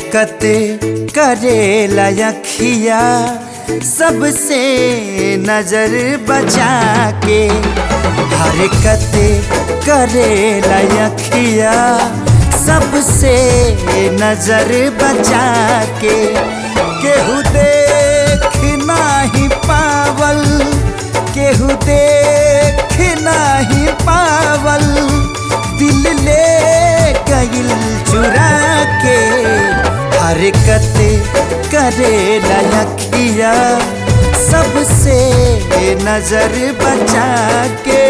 हरकत करेला अखिया सबसे नजर बचा के हरकत करेला अखिया सबसे नजर बचा के केहू देख नाही पावल केहू देख नाही पावल दिल ले गइल चुरा के हरकत करे लखिया सबसे नजर बचा के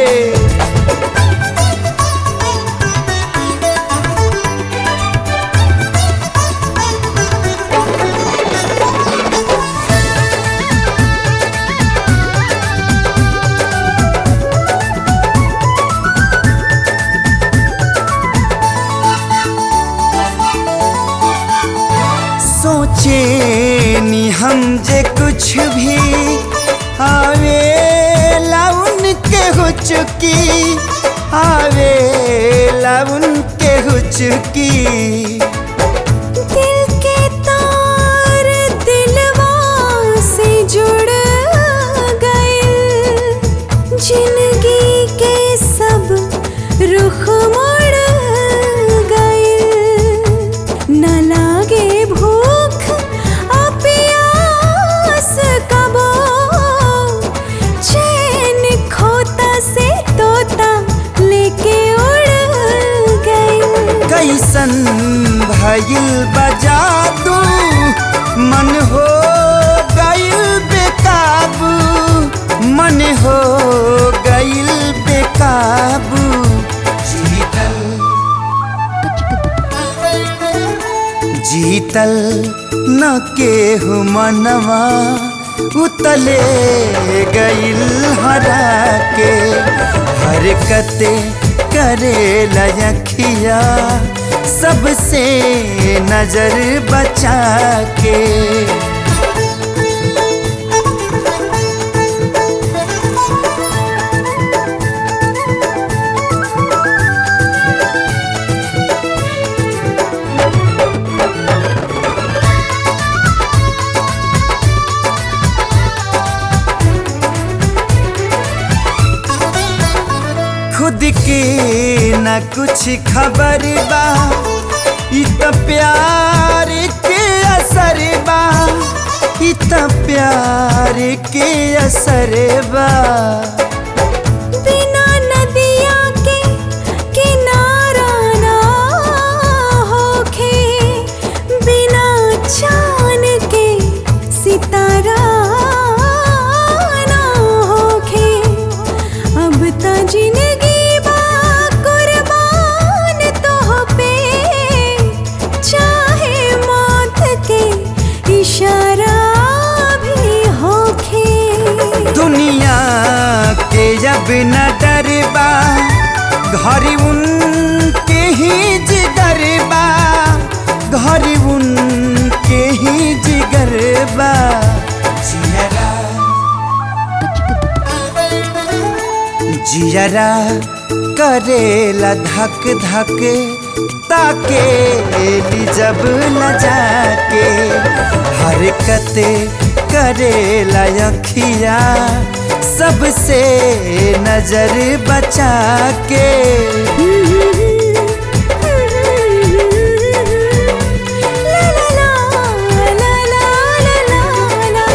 सोचे नी हम जे कुछ भी आवे लाउन के हो चुकी आवे लाउन के हो चुकी दिल के तार दिलवा से जुड़ गए जिंदगी के सब रुख मुड़ गए न लागे भूख आ प्यास कबो चैन खोता से तोता लेके उड़ गए कैसन भइल बजा दू मन हो गइल बेकाबू मन हो गइल बेकाबू जीतल जीतल न केहू मनवा उतले गइल हरा के हरकत करे लखिया सबसे नजर बचा के खुद के न कुछ खबर बा इ त प्यार के असर बा इ त प्यार के असर बा बिना नदिया के किनारा ना होखे बिना चांद के सितारा ना होखे अब त जिंदगी बा कुर्बान तोह पे चाहे मौत के इशारा भी होखे दुनिया के जब न डरबा घर उनके ही जिगर बा घर उनके ही जिगर बा जियरा जियरा करेला धक धक ताके ली जब न जाके हरकत करेला अखिया सबसे नजर बचा के ला ला ला ला ला ला ला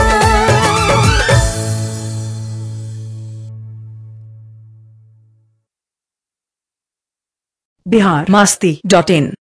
बिहार मास्ती डॉट इन